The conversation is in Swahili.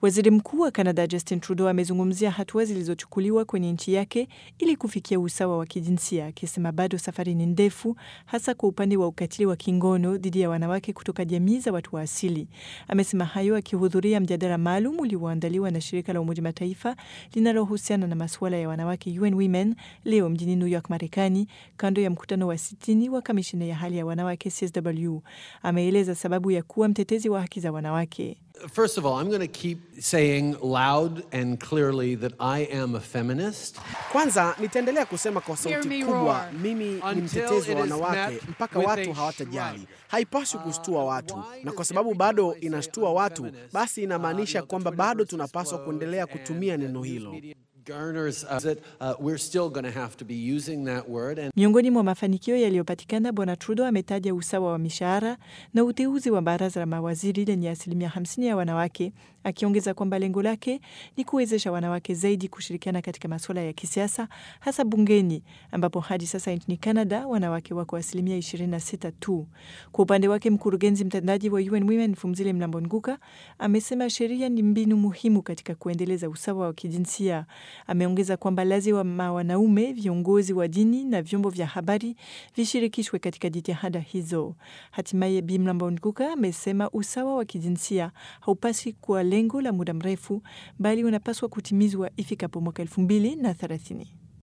Waziri Mkuu wa Canada Justin Trudeau amezungumzia hatua zilizochukuliwa kwenye nchi yake ili kufikia usawa wa kijinsia, akisema bado safari ni ndefu, hasa kwa upande wa ukatili wa kingono dhidi ya wanawake kutoka jamii za watu wa asili. Amesema hayo akihudhuria mjadala maalum ulioandaliwa na shirika la Umoja Mataifa linalohusiana na masuala ya wanawake UN Women leo mjini New York, Marekani, kando ya mkutano wa sitini wa kamishina ya hali ya wanawake CSW. Ameeleza sababu ya kuwa mtetezi wa haki za wanawake. First of all, I'm going to keep saying loud and clearly that I am a feminist. Kwanza nitaendelea kusema kwa Hear sauti me kubwa, roar. mimi ni Until mtetezi it wa is wanawake met mpaka with watu a hawatajali. shrug. Haipaswi kustua watu, why na does kwa sababu every bado time I say inashtua I'm watu, feminist, basi inamaanisha uh, you know, kwamba the bado Twitterverse tunapaswa explodes kuendelea and kutumia the neno news hilo. media garners uh, that uh, we're still going to have to be using that word and Miongoni mwa mafanikio yaliyopatikana, Bwana Trudeau ametaja usawa wa mishahara na uteuzi wa baraza la mawaziri lenye asilimia 50 ya wanawake, akiongeza kwamba lengo lake ni kuwezesha wanawake zaidi kushirikiana katika masuala ya kisiasa, hasa bungeni, ambapo hadi sasa nchini Canada wanawake wako asilimia 26 tu. Kwa upande wake, mkurugenzi mtendaji wa UN Women Fumzile Mlambo Nguka amesema sheria ni mbinu muhimu katika kuendeleza usawa wa kijinsia. Ameongeza kwamba lazima wanaume, viongozi wa dini na vyombo vya habari vishirikishwe katika jitihada hizo. Hatimaye, Bi Mlambo Nguka amesema usawa wa kijinsia haupaswi kuwa lengo la muda mrefu, bali unapaswa kutimizwa ifikapo mwaka elfu mbili na thelathini.